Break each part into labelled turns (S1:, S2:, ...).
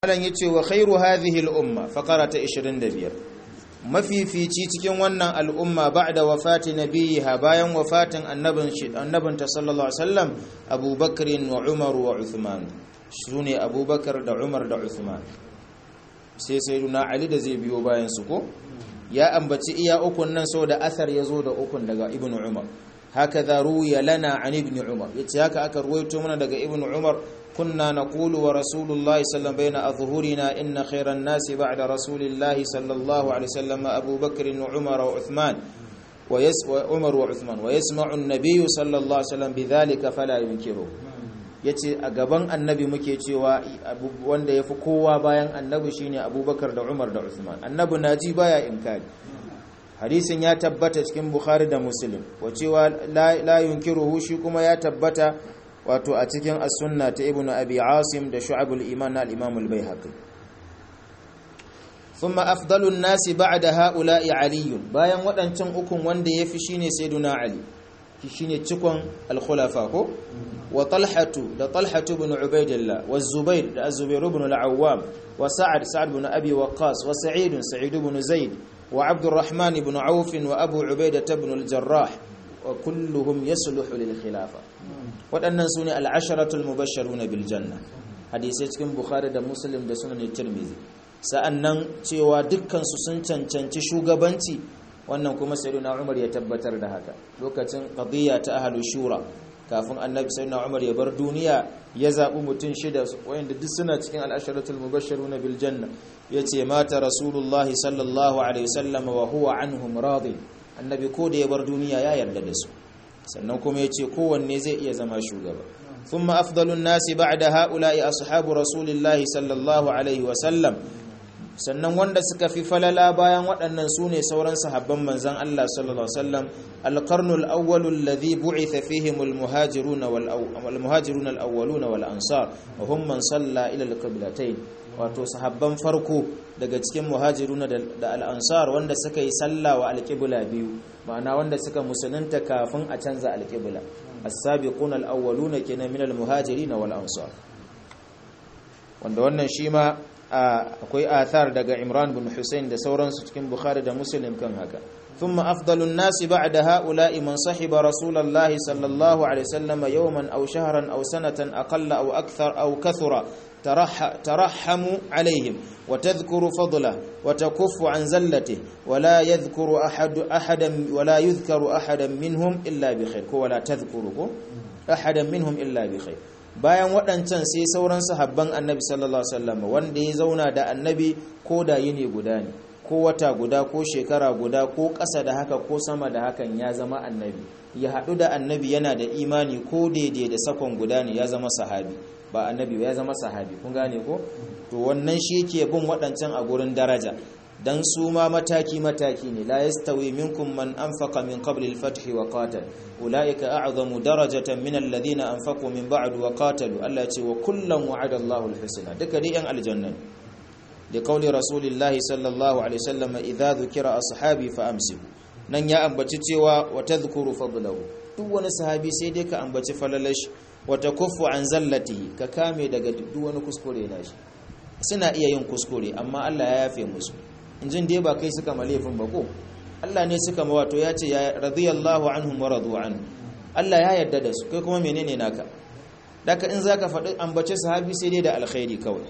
S1: malam yace wa khairu hadhihi al-umma faqara ta 25 mafifici cikin wannan al'umma ba'da wafati nabiyiha bayan wafatin annabin annabin ta sallallahu alaihi wasallam Abubakar wa Umar wa Uthman sune Abubakar da Umar da Uthman sai sayyiduna Ali da zai biyo bayan su ko ya ambaci iya ukun nan saboda asar yazo da ukun daga Ibn Umar hakaza ruwiya lana an Ibn Umar yace haka aka ruwaito mana daga Ibn Umar كنا نقول ورسول الله صلى الله عليه وسلم بين أظهرنا إن خير الناس بعد رسول الله صلى الله عليه وسلم أبو بكر وعمر وعثمان ويس وعمر وعثمان ويسمع النبي صلى الله عليه وسلم بذلك فلا ينكره yace a gaban annabi muke cewa wanda ya fi kowa bayan annabi shine abubakar da umar da usman annabi naji baya inkari hadisin ya tabbata cikin bukhari da muslim wa cewa la yunkiruhu shi kuma ya tabbata wato a cikin as-sunna ta ibnu abi asim da shu'abul iman na al-imam al-baihaqi thumma afdalu an-nasi ba'da ha'ula'i ali bayan wadancan ukun wanda yafi shine sayyiduna ali shine cikon al-khulafa ko wa talhatu da talhatu ibn ubaidillah wa zubair da az-zubair ibn al-awwam wa sa'ad sa'ad ibn abi waqqas wa sa'id sa'id ibn zaid wa abdurrahman ibn auf wa abu ubaidah ibn al-jarrah wa kulluhum yasluhu lil khilafa waɗannan su ne al'asharatul mubasharu na biljanna hadisai cikin bukhari da muslim da sunan tirmizi sa'annan cewa dukkansu sun cancanci shugabanci wannan kuma sayyidina umar ya tabbatar da haka lokacin qadiyya ta ahlu shura kafin annabi sayyidina umar ya bar duniya ya zaɓi mutum shida wayanda duk suna cikin al'asharatul mubasharu na biljanna yace mata rasulullahi sallallahu alaihi wasallam wa huwa anhum radin annabi ko da ya bar duniya ya yarda da su sannan kuma ya ce kowanne zai iya zama shugaba thumma afdalun nasi ba'da ha'ula'i ashabu rasulillahi sallallahu alaihi wasallam sannan wanda suka fi falala bayan waɗannan su ne sauran sahabban manzan Allah sallallahu alaihi wasallam alqarnul awwalu alladhi bu'itha fihim almuhajirun wal almuhajirun alawwalun wal ansar wa hum man salla ila alqiblatayn wato sahabban farko daga cikin muhajirun da al-ansar wanda suka yi sallah wa alqibla biyu ma'ana wanda suka musulunta kafin a canza alqibla as-sabiqun al-awwaluna kenan min al-muhajirin wal ansar wanda wannan shi ma akwai athar daga Imran bin Hussein da sauransu cikin Bukhari da Muslim kan haka ثم أفضل الناس بعد هؤلاء من صحب رسول الله صلى الله عليه وسلم يوما أو شهرا أو سنة أقل أو أكثر أو كثر ترح ترحموا عليهم وتذكر فضله وتكف عن زلته ولا يذكر أحد أحدا ولا يذكر أحدا منهم إلا بخير ولا تذكره أحدا منهم إلا بخير bayan waɗancan sai sauran sahabban annabi sallallahu alaihi wasallam wanda ya zauna da annabi ko da yini guda ne ko wata guda ko shekara guda ko ƙasa da haka ko sama da hakan ya zama annabi ya haɗu da annabi yana da imani ko daidai da sakon guda ne ya zama sahabi ba annabi ya zama sahabi kun gane ko to wannan shi yake bin waɗancan a gurin daraja dan su ma mataki mataki ne la yastawi minkum man anfaqa min qabli al-fath wa qatal ulaika a'zamu darajatan min alladhina anfaqu min ba'd wa qatalu Allah ce wa kullan wa'ada Allahu al-husna duka dai yan aljanna da kauli rasulillahi sallallahu alaihi wasallam idza dhukira ashabi fa amsiku nan ya ambaci cewa wa tadhkuru fadlahu duk wani sahabi sai dai ka ambaci falalash wa takuffu an zallatihi ka kame daga duk wani kuskure nashi suna iya yin kuskure amma Allah ya yafe musu injin dai ba kai suka malefin ba ko Allah ne suka ma wato ya ce ya radiyallahu anhum wa radu anhu Allah ya yarda da su kai kuma menene naka daka in zaka faɗi ambace sahabi sai dai da alkhairi kawai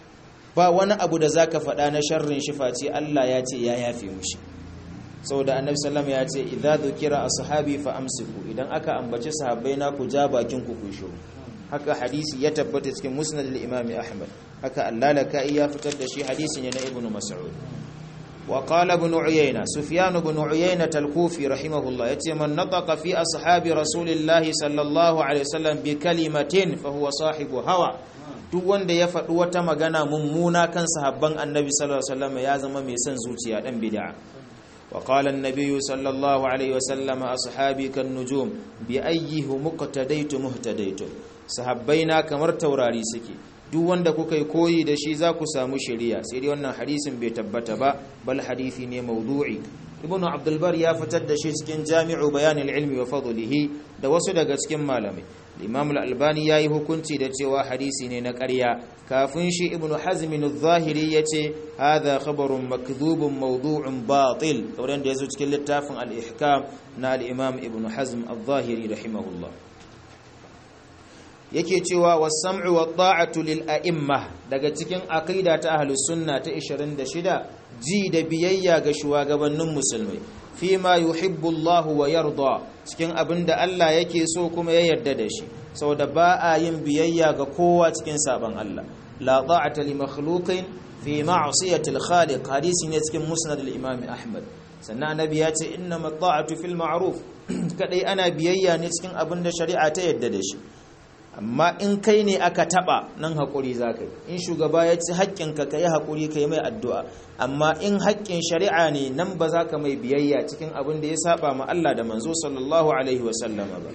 S1: ba wani abu da zaka faɗa na sharrin shi face Allah ya ce ya yafe mushi saboda annabi sallam ya ce idza dhukira ashabi fa amsiku idan aka ambace sahabbai na ku ja bakin ku ku shiru haka hadisi ya tabbata cikin musnad al-imam ahmad haka allalaka ya fitar da shi hadisi ne na ibnu mas'ud wa qala ibn uyayna sufyan ibn uyayna al-kufi rahimahullah yace man nataqa fi ashabi rasulillahi sallallahu alaihi wasallam bi kalimatin fa huwa sahibu hawa duk wanda ya faɗi wata magana mummuna kan sahabban annabi sallallahu alaihi wasallam ya zama mai son zuciya dan bid'a وقال النبي صلى الله عليه وسلم أصحابي كالنجوم بأيه مقتديت مهتديت صحابينا kamar taurari suke duk wanda kuka yi koyi da shi za ku samu shari'a sai dai wannan hadisin bai tabbata ba bal hadisi ne mawdu'i ibnu abdul bar ya fitar da shi cikin jami'u bayanil ilmi wa fadlihi da wasu daga cikin malamai imam al-albani yayi hukunci da cewa hadisi ne na ƙarya kafin shi ibnu hazm al-zahiri yace hadha khabarun makdhubun mawdu'un batil kamar da yazo cikin littafin al-ihkam na al-imam ibnu hazm al-zahiri rahimahullah yake cewa was-sam'u wat-ta'atu lil a'imma daga cikin aqida ta ahlus sunna ta 26 ji da biyayya ga shugabannin musulmai fima yuhibbu Allah wa yarda cikin abinda Allah yake so kuma ya yarda da shi saboda ba a yin biyayya ga kowa cikin saban Allah la ta'ata li makhluqin fi ma'siyati al-khaliq hadisi ne cikin musnad al-imam Ahmad sannan annabi ya ce innama ta'atu fil ma'ruf kadai ana biyayya ne cikin abinda shari'a ta yarda da shi amma in kai ne aka taba nan haƙuri za ka yi in shugaba ya ci haƙƙinka ka yi haƙuri ka yi mai addu'a amma in haƙƙin shari'a ne nan ba za ka mai biyayya cikin abin da ya saba ma Allah da manzo sallallahu alaihi wasallama ba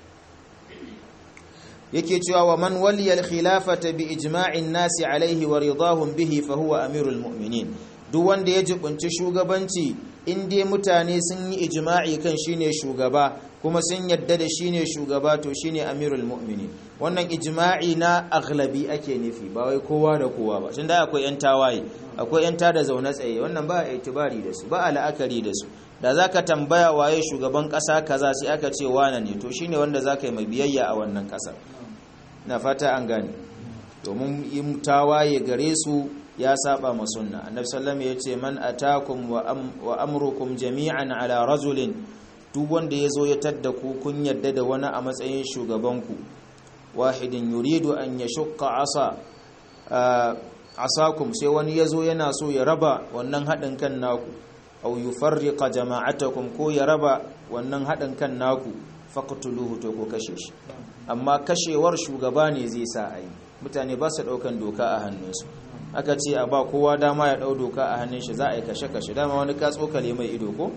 S1: yake cewa wa man waliya al-khilafata bi ijma'in nasi alaihi wa ridahum bihi fa huwa amirul mu'minin duk wanda ya jibunci shugabanci in dai mutane sun yi ijma'i kan shine shugaba kuma sun yadda da shine shugaba to shine amirul mu'minin wannan ijma'i na aghlabi ake nufi ba wai kowa da kowa ba tunda akwai yan tawaye akwai yan tada zaune tsaye wannan ba a itibari da su ba a la'akari da su da zaka tambaya waye shugaban kasa kaza sai aka ce wane ne to shine wanda zaka yi mai biyayya a wannan kasa na fata an gane domin yin tawaye gare su ya saba ma sunna annabi sallallahu alaihi wasallam yace man atakum wa amrukum jami'an ala rajulin duk wanda yazo ya tadda ku kun yadda da wani a matsayin shugabanku wahidin yuridu an yashqa asa asakum sai wani yazo yana so ya raba wannan hadin kan naku aw yufarriqa jama'atakum ko ya raba wannan hadin kan naku faqtuluhu to ko kashe shi amma kashewar shugaba ne zai sa ayi mutane ba su daukan doka a hannunsu aka ce a ba kowa dama ya dau doka a hannun shi za a yi kashe-kashe dama wani ka tsokale mai ido ko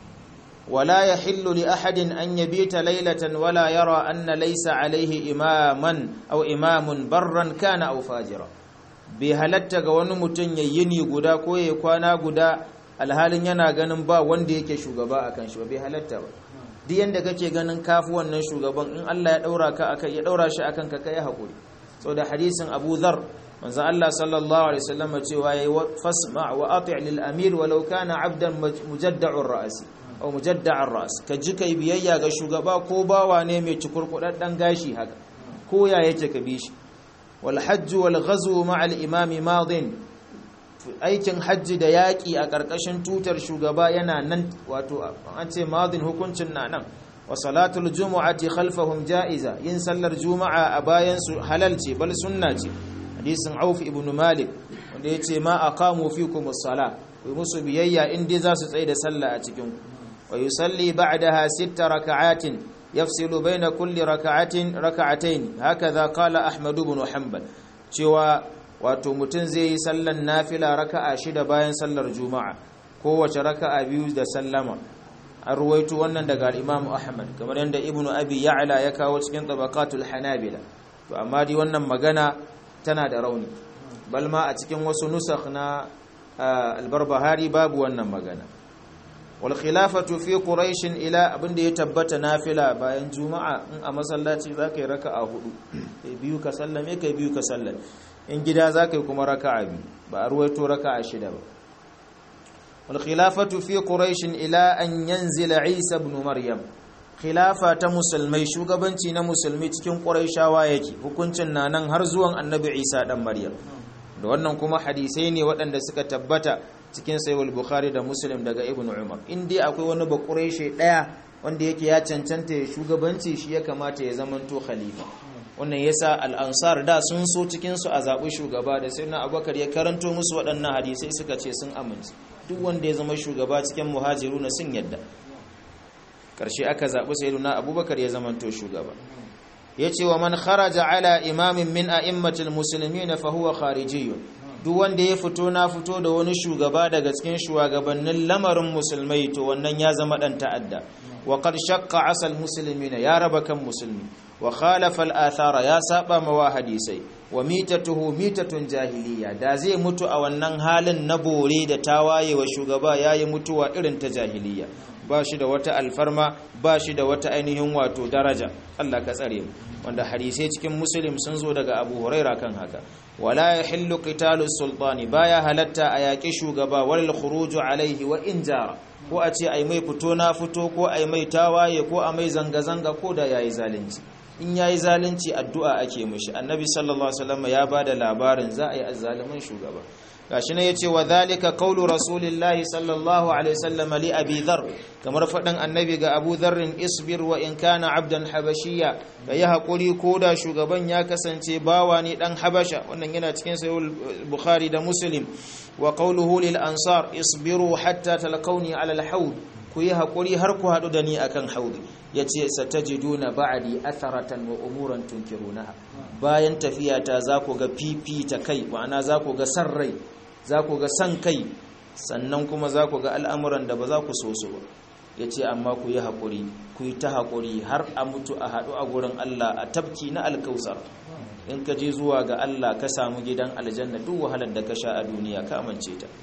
S1: wala yahillu li ahadin an yabita laylatan wala yara anna laysa alaihi imaman aw imamun barran kana aw fajira bai halatta ga wani mutum ya yini guda ko ya kwana guda alhalin yana ganin ba wanda yake shugaba akan shi ba bai halatta ba duk yanda kake ganin kafu wannan shugaban in Allah ya daura ka akai ya daura shi akan ka kai hakuri saboda hadisin Abu Dharr manzo Allah sallallahu alaihi wasallam cewa yayi fasma wa ati' lil amir walau kana 'abdan mujadda'ur ra's aw mujadda'ur ra's ka ji kai biyayya ga shugaba ko bawa ne mai cikurkudaddan gashi haka ko ya yake ka bi shi wal hajj wal ghazw ma'a al imam madin aikin hajji da yaki a karkashin tutar shugaba yana nan wato an ce madin hukuncin na nan wa salatul jumu'ati khalfahum ja'iza yin sallar juma'a a bayan su halal ce bal sunna ce hadisin Auf ibn Malik wanda yace ma aqamu fikum as-sala ku musu biyayya in dai za su tsaye da sallah a cikin ku wa yusalli ba'daha sitta raka'atin yafsilu baina kulli raka'atin raka'atayn hakaza qala Ahmad ibn Hanbal cewa wato mutun zai yi sallan nafila raka'a shida bayan sallar juma'a kowace raka'a biyu da sallama an ruwaito wannan daga Imam Ahmad kamar yadda Ibn Abi Ya'la ya kawo cikin tabaqatul Hanabila to amma dai wannan magana tana da rauni balma a cikin wasu nusakh na albarbahari babu wannan magana wal khilafatu fi quraish ila abinda ya tabbata nafila bayan juma'a in a masallaci zaka yi raka'a hudu kai biyu ka sallame kai biyu ka sallame in gida zaka yi kuma raka'a biyu ba a ruwaito raka'a shida ba wal khilafatu fi quraish ila an yanzila isa ibn maryam khilafa ta musulmai shugabanci na musulmi cikin ƙuraishawa yake hukuncin na nan har zuwan annabi isa ɗan maryam da wannan kuma hadisai ne waɗanda suka tabbata cikin sayuwar bukhari da muslim daga ibn umar in dai akwai wani ba ƙuraishe ɗaya wanda yake ya cancanta ya shugabanci shi ya kamata ya zamanto khalifa wannan yasa al'ansar da sun so cikinsu a zaɓi shugaba da sai na abubakar ya karanto musu waɗannan hadisai suka ce sun amince duk wanda ya zama shugaba cikin muhajiru na sun yadda karshe aka zaɓi sayyiduna abubakar ya zamanto shugaba ya ce wa man kharaja ala imamin min a'immatil muslimin fa huwa kharijiyyun duk wanda ya fito na fito da wani shugaba daga cikin shugabannin lamarin musulmai to wannan ya zama dan ta'adda wa qad shaqqa asal muslimin ya raba kan musulmi wa khalafa al-athara ya saba mawa hadisai wa mitatuhu mitatun jahiliya da zai mutu a wannan halin na bore da tawaye wa shugaba yayi mutuwa irin ta jahiliya ba shi da wata alfarma ba shi da wata ainihin wato daraja Allah ka tsare mu wanda hadisai cikin muslim sun zo daga abu huraira kan haka wala yahillu qitalu sultani baya halatta a yaƙi shugaba wal khuruju alaihi wa in jara ko a ce ai mai fito na fito ko ai mai tawaye ko a mai zanga zanga ko da yayi zalunci in yayi zalunci addu'a ake mishi annabi sallallahu alaihi wasallam ya bada labarin za a yi azzalimin shugaba gashi ne yace wa zalika qawlu rasulillahi sallallahu alaihi wasallam li abi dhar kamar fadan annabi ga abu dharr isbir wa in kana abdan habashiyya yi hakuri ko da shugaban ya kasance bawa ne dan habasha wannan yana cikin sahih bukhari da muslim wa qawluhu lil ansar isbiru hatta talqawni ala al hawd ku yi hakuri har ku hadu da ni akan haudi yace satajiduna ba'di atharatan wa umuran tunkirunaha bayan tafiyata za ku ga fifita kai ma'ana za ku ga san rai za ku ga san kai sannan kuma za ku ga al'amuran da ba za ku so su ba ya ce amma ku yi haƙuri ku yi ta haƙuri har a mutu a haɗu a gurin Allah a tabki na alkausar in ka je zuwa ga Allah ka samu gidan aljanna duk wahalar da ka sha a duniya ka amince ta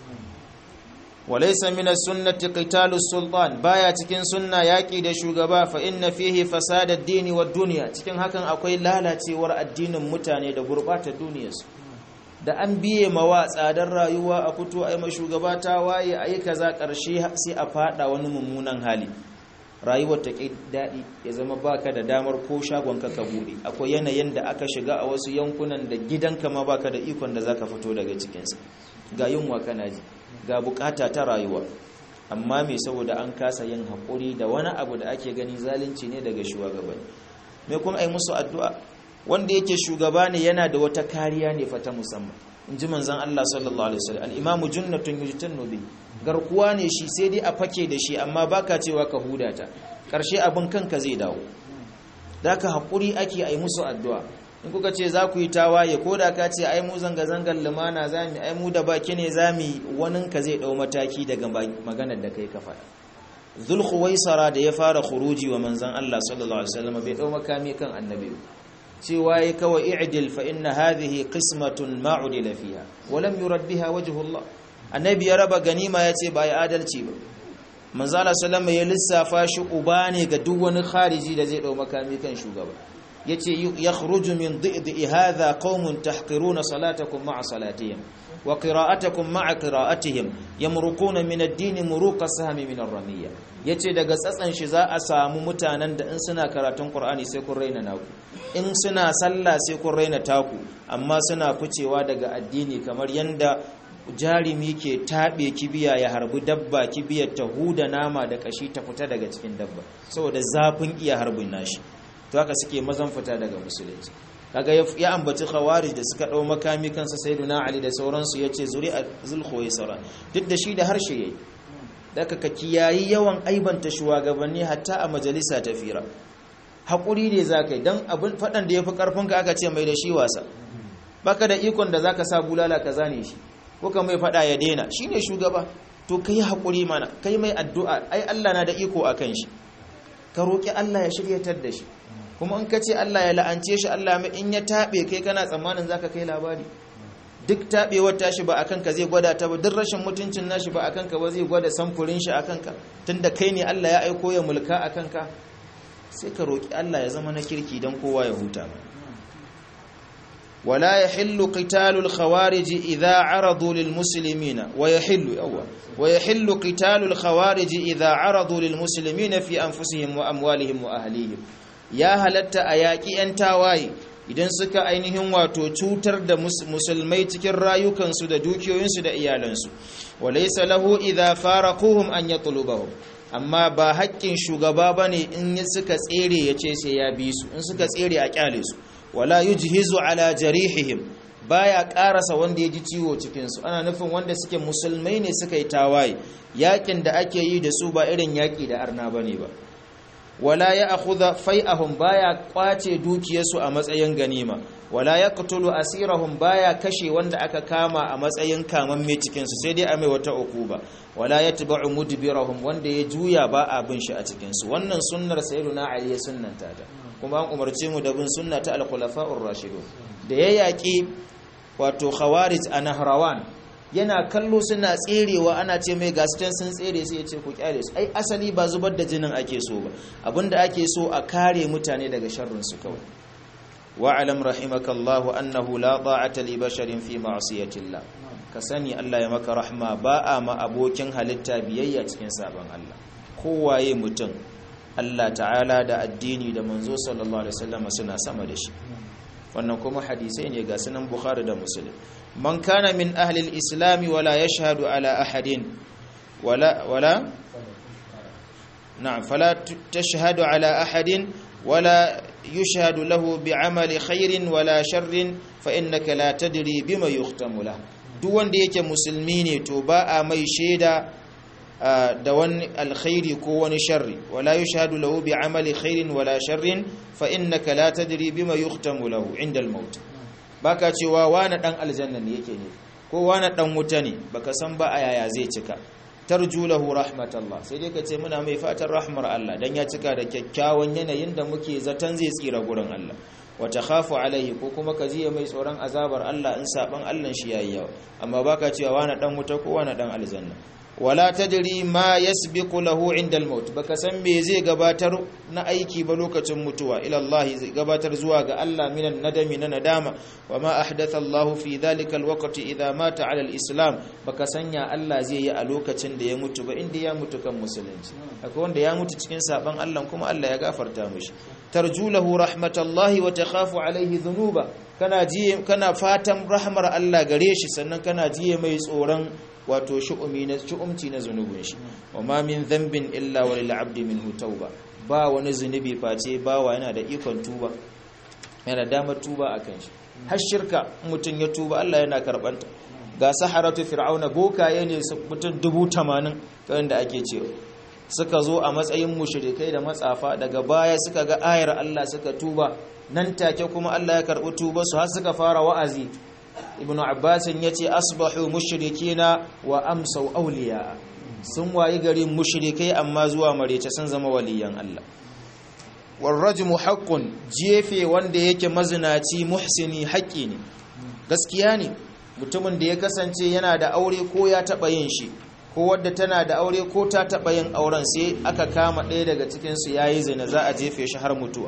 S1: walaysa min as-sunnati qitalu sultan baya cikin sunna yaki da shugaba fa inna fihi fasada ad-dini wad-dunya cikin hakan akwai lalacewar addinin mutane da gurbatar duniyarsu da an biye mawa tsadar rayuwa a fito a yi shugaba ta waye a yi kaza ƙarshe sai a fada wani mummunan hali rayuwar ta ƙi daɗi ya zama baka da damar ko shagonka ka buɗe akwai yanayin da aka shiga a wasu yankunan da gidanka ma baka da ikon da zaka fito daga cikinsa ga yunwa kana ji ga bukata ta rayuwa amma me saboda an kasa yin haƙuri da wani abu da ake gani zalunci ne daga shugabanni me kuma ai musu addu'a wanda yake shugaba ne yana da wata kariya ne fa ta musamman in ji manzan Allah sallallahu alaihi wasallam al-imamu junnatun yujtannu bi garkuwa ne shi sai dai a fake da shi amma baka cewa ka huda ta karshe abin kanka zai dawo daka hakuri ake ai musu addu'a in kuka ce za ku yi tawaye ko da ka ce ai mu zanga zangar lumana zamu ai mu da baki ne zamu wanin ka zai dau mataki daga maganar da kai ka faɗa zulkhuwaisara da ya fara khuruji wa manzan Allah sallallahu alaihi wasallam bai dau makami kan annabi cewa ya kawai i'dil fa inna hadhihi qismatun ma udila fiha wa lam yurad biha wajhu Allah annabi ya raba ganima yace ba ya adalci ba manzo Allah sallama ya lissafa shi uba ne ga duk wani khariji da zai dau makami kan shugaba yace yakhruju min dhidi hadha qaumun tahqiruna salatakum ma'a salatihim wa qira'atakum ma'a qira'atihim yamruquna min ad-din muruqa sahmi min ar-ramiyya yace daga tsatsan shi za a samu mutanen da in suna karatun Qur'ani sai kun raina naku in suna sallah sai kun raina taku amma suna ficewa daga addini kamar yanda jarimi ke taɓe kibiya ya harbi dabba kibiyar ta huda nama da kashi ta fita daga cikin dabba saboda zafin iya harbin nashi to haka suke mazan fita daga musulunci kaga ya ambaci khawarij da suka dau makami kansa sayyiduna ali da sauransu yace zuri'a zulkhuwaisara duk da shi da harshe yayi daga ka kiyayi yawan aibanta shugabanni hatta a majalisa ta fira hakuri ne zakai dan abin fadan da yafi karfin ka aka ce mai da shi wasa baka da ikon da zaka sa bulala ka zane shi ko ka mai fada ya daina shine shugaba to kai hakuri mana kai mai addu'a ai Allah na da iko akan shi ka roki Allah ya shiryatar da shi kuma in ka ce Allah ya la'ance shi Allah mai in ya taɓe kai kana tsammanin zaka kai labari duk taɓewar tashi ba akan ka zai gwada ta ba duk rashin mutuncin nashi ba akan ka ba zai gwada samfurin shi akan ka tunda kai ne Allah ya aiko ya mulka akan ka sai ka roki Allah ya zama na kirki dan kowa ya huta ولا يحل قتال الخوارج إذا عرضوا للمسلمين ويحل أول ويحل قتال الخوارج إذا عرضوا للمسلمين في أنفسهم وأموالهم وأهليهم ya halatta a yaƙi 'yan tawaye idan suka ainihin wato cutar da musulmai cikin rayukansu da dukiyoyinsu da iyalansu walaysa lahu idza faraquhum an yatlubahum amma ba haƙƙin shugaba bane in suka tsere yace sai ya bi su in suka tsere a kyale su wala yujhizu ala jarihihim baya karasa wanda ya ji ciwo cikin su ana nufin wanda suke musulmai ne suka yi tawaye yakin da ake yi da su ba irin yaki da arna bane ba wala ya akhudha fai'ahum baya kwace dukiyarsu a matsayin ganima wala yaqtulu asirahum baya kashe wanda aka kama a matsayin kamamme cikin su sai dai a mai wata ukuba wala yatba'u mudbirahum wanda ya juya ba a bin shi a cikin su wannan sunnar sayyiduna ali ya sunnanta ta kuma an umarce mu da bin sunna ta al-khulafa'ur rashidun da ya yaki wato khawarij a nahrawan yana kallo suna tserewa ana ce mai gaston sun tsere sai ya ce ku kyale su ai asali ba zubar da jinin ake so ba abinda ake so a kare mutane daga sharrin su kawai wa'alam rahimakallahu annahu la ta'ata li basharin fi ma'siyatillah ka sani Allah ya maka rahma ba a ma abokin halitta biyayya cikin sabon Allah kowaye mutum Allah ta'ala da addini da manzo sallallahu alaihi wasallam suna sama da shi wannan kuma hadisai ne ga sunan Bukhari da Muslim man kana min ahli al-islam wala yashhadu ala ahadin wala wala na'am fala tashhadu ala ahadin wala yushhadu lahu bi'amali khairin wala sharrin fa innaka la tadri bima yuhtamu lahu duk wanda yake musulmi ne to ba a mai shaida da wani alkhairi ko wani sharri wala yushhadu lahu bi amali khairin wala sharrin fa innaka la tadri bima yuhtamu lahu inda al-maut baka cewa wani dan aljanna ne yake ne ko wani dan wuta ne baka san ba a yaya zai cika tarju lahu rahmatallah sai dai ka ce muna mai fatan rahmar Allah dan ya cika da kyakkyawan yanayin da muke zaton zai tsira gurin Allah wata khafu alaihi ko kuma ka jiya mai tsoron azabar Allah in saban Allah shi yayi yawa amma baka cewa wani dan wuta ko wani dan aljanna wala tadri ma yasbiqu lahu inda al-maut baka san me zai gabatar na aiki ba lokacin mutuwa ila Allah zai gabatar zuwa ga Allah minan nadami na nadama wa ma ahdatha Allah fi dhalika al-waqti idha mata ala al-islam baka sanya Allah zai yi a lokacin da ya mutu ba inda ya mutu kan musulunci akwai wanda ya mutu cikin saban Allah kuma Allah ya gafarta mishi tarjulahu rahmatallahi wa takhafu alaihi dhunuba kana jiye kana fatan rahmar Allah gare shi sannan kana jiye mai tsoron wato shu'umi na shu'umci na zunubin shi wa ma min dhanbin illa wa lil abdi minhu tauba ba wani zunubi face bawa yana da ikon tuba yana damar tuba akan shi har shirka mutum ya tuba Allah yana karbanta ga saharatu fir'auna bokaye ne mutum 80 kan da ake cewa suka zo a matsayin mushrikai da matsafa daga baya suka ga ayar Allah suka tuba nan take kuma Allah ya karbi tuba su har suka fara wa'azi ibn abbas yace asbahu mushrikina wa amsau awliya sun wayi garin mushrikai amma zuwa marece sun zama waliyan Allah warrajmu haqqun jefe wanda yake mazinaci muhsini haƙi ne gaskiya ne mutumin da ya kasance yana da aure ko ya taba yin shi ko wadda tana da aure ko ta taɓa yin auren sai aka kama ɗaya daga cikinsu ya yi zina za a jefe shi har mutuwa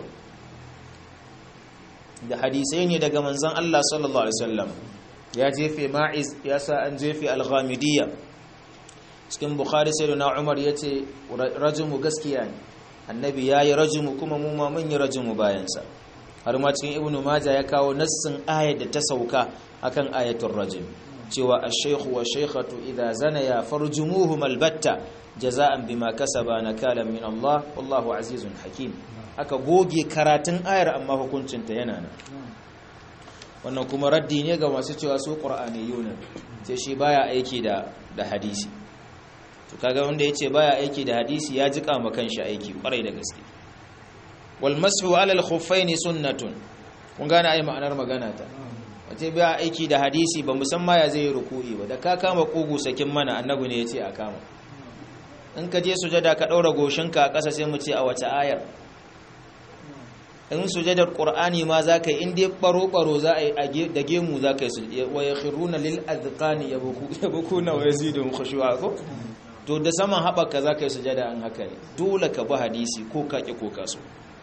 S1: da hadisai ne daga manzan Allah sallallahu Alaihi wasallam ya jefe ma'iz ya sa an jefe alghamidiyya cikin bukhari sai na umar ya ce rajimu gaskiya ne annabi ya yi rajimu kuma mu ma mun yi rajimu bayansa har ma cikin ibnu maja ya kawo nassin ayat da ta sauka akan ayatul rajim cewa ash-shaykhu wa shaykhatu idza zanaya farjumuhum albatta jaza'an bima kasaba nakalan min Allah wallahu azizun hakim aka goge karatun ayar amma hukuncin ta yana nan wannan kuma raddi ne ga masu cewa su qur'aniyuna sai shi baya aiki da da hadisi to kaga wanda yace baya aiki da hadisi ya jika ma kanshi aiki kwarai da gaske wal mashu ala al-khuffaini sunnatun kun gane ai ma'anar magana ta wace biya aiki da hadisi ba musamman ya zai ruku'i ba da ka kama kugu sakin mana annabi ne ya ce a kama in ka je sujada ka ɗaura goshinka a ƙasa sai mu ce a wace ayar in sujadar ƙur'ani ma za ka yi inda ɓaro-ɓaro za a yi da gemu za ka yi wa ya khiruna lil azqani ya buku na wa yazidun khushu'a ko to da saman haɓaka za ka yi sujada an haka ne dole ka bi hadisi ko ka ƙi ko ka so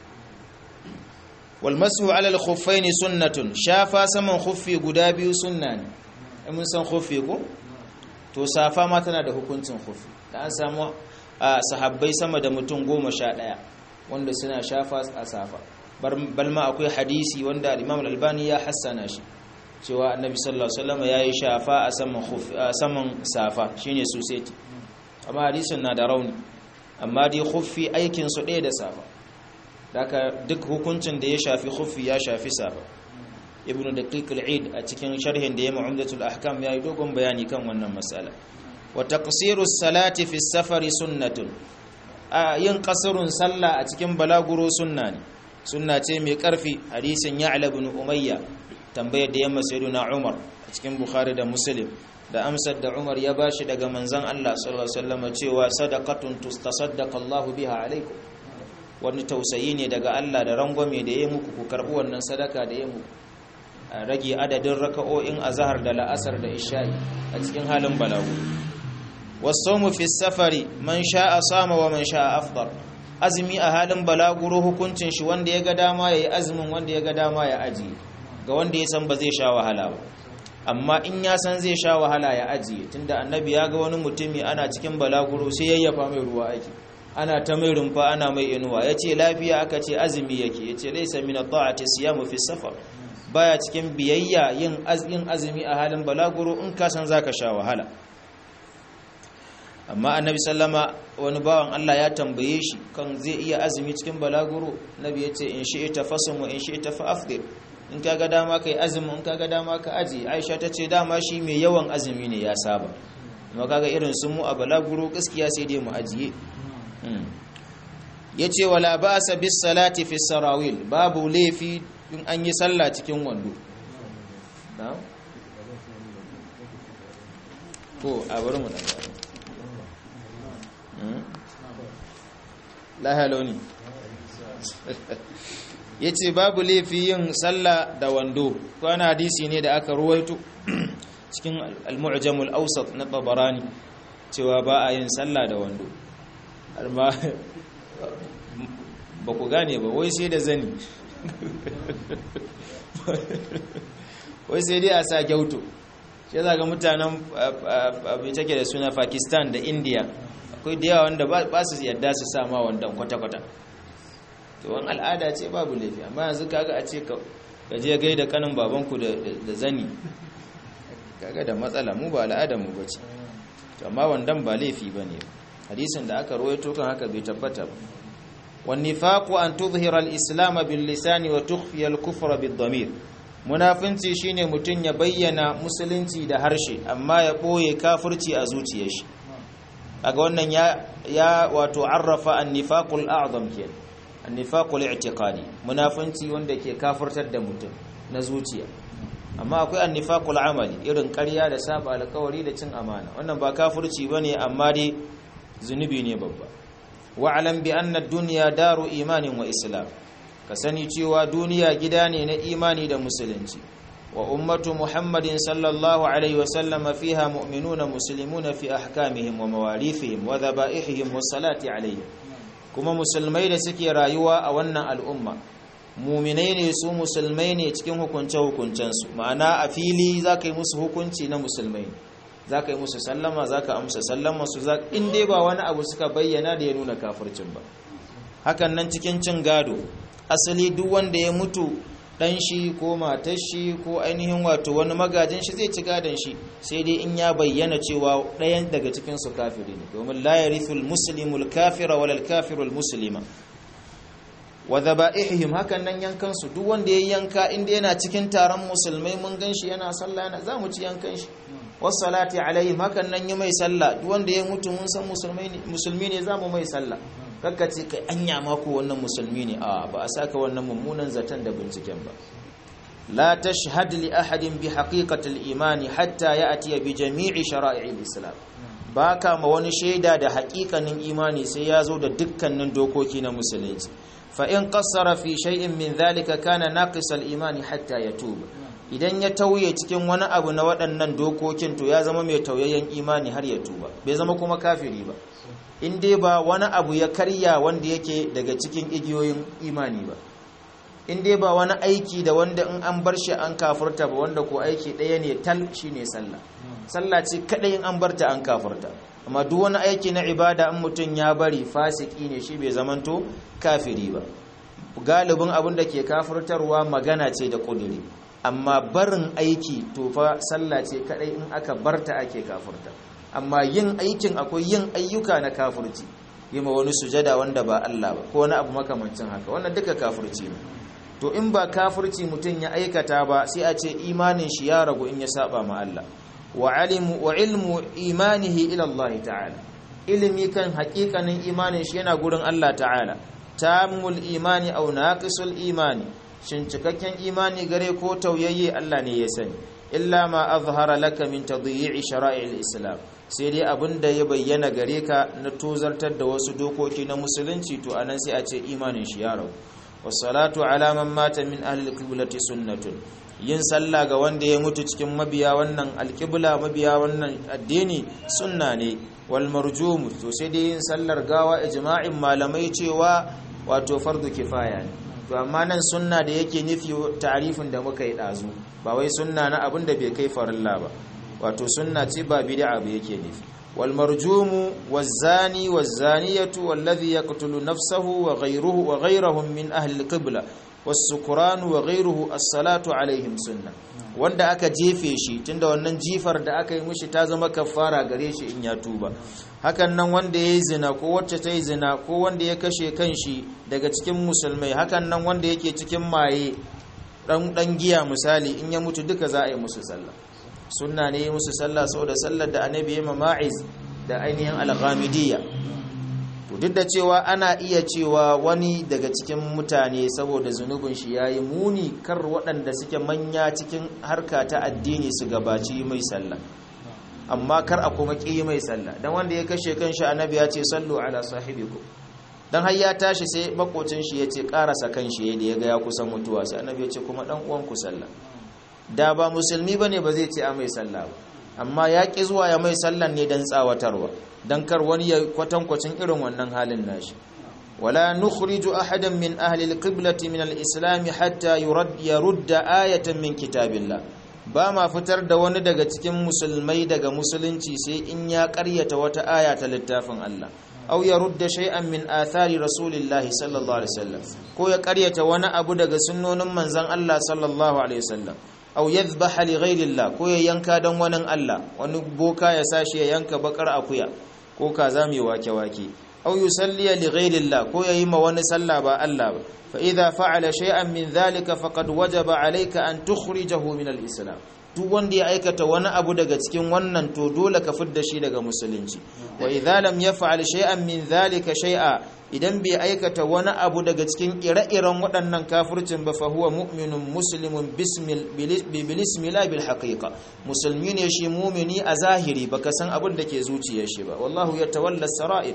S1: walmasu alal khuffaini sunnatun shafa saman khuffi guda biyu sunna ne mun san khuffi ko to safa ma tana da hukuncin khuffi da an samu sahabbai sama da mutum goma sha ɗaya wanda suna shafa a safa balma akwai hadisi wanda imam al-albani ya hassana shi cewa annabi sallallahu alaihi wasallam yayi shafa a saman khuffi a saman safa shine society amma hadisin na da rauni amma dai khuffi aikin su ɗaya da safa daga duk hukuncin da ya shafi khuffi ya shafi safa ibnu daqiq al-eid a cikin sharhin da ya mu'amdatul ahkam yayi dogon bayani kan wannan mas'ala wa taqsiru salati fi safari sunnatun a yin qasrun sallah a cikin balaguro sunna ne sunna ce mai karfi hadisin ya'la ibn umayya tambayar da yamma sayyiduna umar a cikin bukhari da muslim da amsar da umar ya bashi daga manzon Allah sallallahu alaihi wasallam cewa sadaqatun tustasaddaqa Allahu biha alaikum wani tausayi ne daga Allah da rangwame da ya muku ku karɓi wannan sadaka da ya muku a rage adadin raka'o'in azhar da la'asar da isha'i a cikin halin balagu wasawmu fi safari man sha'a sama wa man sha'a afdar azumi a halin balaguro hukuncin shi wanda ya ga dama ya yi azumin wanda ya ga dama ya ajiye ga wanda ya san ba zai sha wahala ba amma in ya san zai sha wahala ya ajiye tunda annabi ya ga wani mutumi ana cikin balaguro sai yayyafa mai ruwa ake ana ta mai rumfa ana mai inuwa ya ce lafiya aka ce azumi yake ya ce laisa min ta'ati siyamu fi safar baya cikin biyayya yin azumi a halin balaguro in ka san zaka sha wahala amma annabi sallama wani bawan Allah ya tambaye shi kan zai iya azumi cikin balaguro nabi ya ce in shi'ita fasum wa in shi'ita fa afdir in kaga dama kai azumi in kaga dama ka aji Aisha ta ce dama shi mai yawan azumi ne ya saba amma kaga irin sun mu a balaguro gaskiya sai dai mu ajiye yace wala ba'sa bis salati fi sarawil babu laifi in an yi sallah cikin wando na'am ko a bari mu dan lahaloni ya ce babu laifi yin sallah da wando kwana hadisi ne da aka ruwaito cikin al-mu'jamul awsat na tabarani cewa ba a yin sallah da wando amma ba ku gane ba wai sai da zani wai sai dai a sa gyauto shi za ga mutanen abin take da suna pakistan da india akwai da yawa wanda ba su yadda su sama wandan kwata-kwata to wani al'ada ce babu laifi amma yanzu kaga a ce ka je gai da kanin babanku da zani kaga da matsala mu ba al'adar mu bace to amma wandan ba laifi bane hadisin da aka rawaito kan haka bai tabbata ba wan nifaqu an tudhhira al-islam bil lisani wa tukhfi al-kufra bid damir munafinci shine mutun ya bayyana musulunci da harshe amma ya boye kafirci a zuciyar shi kaga wannan ya ya wato arrafa an-nifaqul a'zam kenan an-nifaqul i'tiqadi munafinci wanda ke kafirtar da mutum na zuciya amma akwai an-nifaqul amali irin ƙarya da saba alƙawari da cin amana wannan ba kafirci bane amma dai zunubi ne babba wa'lam bi anna ad-dunya daru imanin wa islam ka sani cewa duniya gida ne na imani da musulunci wa ummatu muhammadin sallallahu alaihi wa sallama fiha mu'minuna muslimuna fi ahkamihim wa mawarithihim wa dhaba'ihim was salati alaihim kuma musulmai da suke rayuwa a wannan al'umma muminai ne su musulmai ne cikin hukunce hukuncensu ma'ana a fili za ka yi musu hukunci na musulmai za ka yi musu sallama za ka amsa sallama su za in dai ba wani abu suka bayyana da ya nuna kafircin ba hakan nan cikin cin gado asali duk wanda ya mutu dan shi ko matar shi ko ainihin wato wani magajin shi zai ci gadon shi sai dai in ya bayyana cewa ɗayan daga cikin su kafiri ne domin la yarithul muslimul kafira walal kafirul muslima wa dhaba'ihim hakan nan yankan su duk wanda ya yanka inda yana cikin taron musulmai mun ganshi yana sallah yana zamu ci yankan shi was salati alaihim hakan nan yi mai sallah duk wanda ya mutu mun san musulmai ne musulmi ne zamu mai sallah kakka ce kai anya mako wannan musulmi ne a ba a saka wannan mummunan zaton da binciken ba la tashhad li ahadin bi haqiqati al-iman hatta ya'ti bi jami'i shara'i al-islam baka ma wani shaida da haƙiƙanin imani sai ya zo da dukkanin dokoki na musulunci fa in qassara fi shay'in min dhalika kana naqis al-iman hatta yatub idan ya tauye cikin wani abu na waɗannan dokokin to ya zama mai tauyayyen imani har ya tuba bai zama kuma kafiri ba in dai ba wani abu ya karya wanda yake daga cikin igiyoyin imani ba in dai ba wani aiki da wanda in an bar shi an kafurta ba wanda ko aiki ɗaya ne tal shi ne sallah sallah ce kaɗai in an barta an kafurta amma duk wani aiki na ibada in mutum ya bari fasiki ne shi bai zamanto kafiri ba galibin abin da ke kafurtarwa magana ce da ƙuduri amma barin aiki to fa sallah ce kaɗai in aka barta ake kafurta amma yin aikin akwai yin ayyuka na kafirci yi ma wani sujada wanda ba Allah ba ko wani abu makamancin haka wannan duka kafirci ne to in ba kafirci mutum ya aikata ba sai a ce imanin shi ya ragu in ya saba ma Allah wa alimu wa ilmu imanihi ila Allah ta'ala ilimi kan hakikanin imanin shi yana gurin Allah ta'ala tamul imani aw naqisul imani shin cikakken imani gare ko tauyayye Allah ne ya sani illa ma azhara laka min tadyi'i shara'il islam sai dai abin da ya bayyana gare ka na tozartar da wasu dokoki na musulunci to anan sai a ce imanin shi ya rabu wasalatu ala man mata min ahli alqiblati sunnatun yin sallah ga wanda ya mutu cikin mabiya wannan alƙibla mabiya wannan addini sunna ne wal marjumu to sai dai yin sallar gawa ijma'in malamai cewa wato fardu kifaya ne to amma nan sunna da yake nufi tarifin da muka yi dazu ba wai sunna na abin da bai kai farilla ba wato sunna ce ba bid'a ba yake nufi wal marjumu waz zani waz zaniyatu wallazi yaqtulu nafsahu wa ghayruhu wa ghayrahum min ahli al qibla والسكران وغيره الصلاة عليهم sunna wanda aka jefe shi tunda wannan jifar da aka yi mishi ta zama kafara gare shi in ya tuba hakan nan wanda ya yi zina ko wacce ta yi zina ko wanda ya kashe kanshi daga cikin musulmai hakan nan wanda yake cikin maye dan dan giya misali in ya mutu duka za a yi musu sallah sunna ne musu sallah saboda sallar da annabi ya ma'iz da ainihin al-ghamidiyya to duk da cewa ana iya cewa wani daga cikin mutane saboda zunubin shi yayi muni kar waɗanda suke manya cikin harka ta addini su gabaci mai sallah amma kar a kuma ƙi mai sallah dan wanda ya kashe kanshi annabi ya ce sallu ala sahibikum dan har ya tashi sai makocin shi ya ce karasa kanshi da ya ga ya kusan mutuwa sai annabi ya ce kuma dan uwan ku sallah da ba musulmi bane ba zai ce a mai sallah ba amma ya ƙi zuwa ya mai sallan ne dan tsawatarwa dan kar wani ya kwatankwacin irin wannan halin nashi wala nukhriju ahadan min ahli alqiblati min alislam hatta yurad yarudda ayatan min kitabillah ba ma fitar da wani daga cikin musulmai daga musulunci sai in ya ƙaryata wata aya ta littafin Allah aw yarudda shay'an min athari rasulillahi sallallahu alaihi wasallam ko ya ƙaryata wani abu daga sunnonin manzon Allah sallallahu alaihi wasallam aw yadhbaha li ghayrillah ko ya yanka dan wani Allah wani boka ya sashi ya yanka bakar akuya ko kaza mai wake-wake aw yusalli li ghayrillah ko yayi ma wani sallah ba Allah ba fa idza fa'ala shay'an min dhalika faqad wajaba alayka an tukhrijahu min al-islam duk wanda ya aikata wani abu daga cikin wannan to dole ka fidda shi daga musulunci wa idza lam yaf'al shay'an min dhalika shay'a idan bai aikata wani abu daga cikin ire-iren waɗannan kafircin ba fa huwa mu'minun muslimun bilismila bil haqiqa musulmi ne shi mumini a zahiri baka san abin da ke zuciyar shi ba wallahu yatawalla sara'ir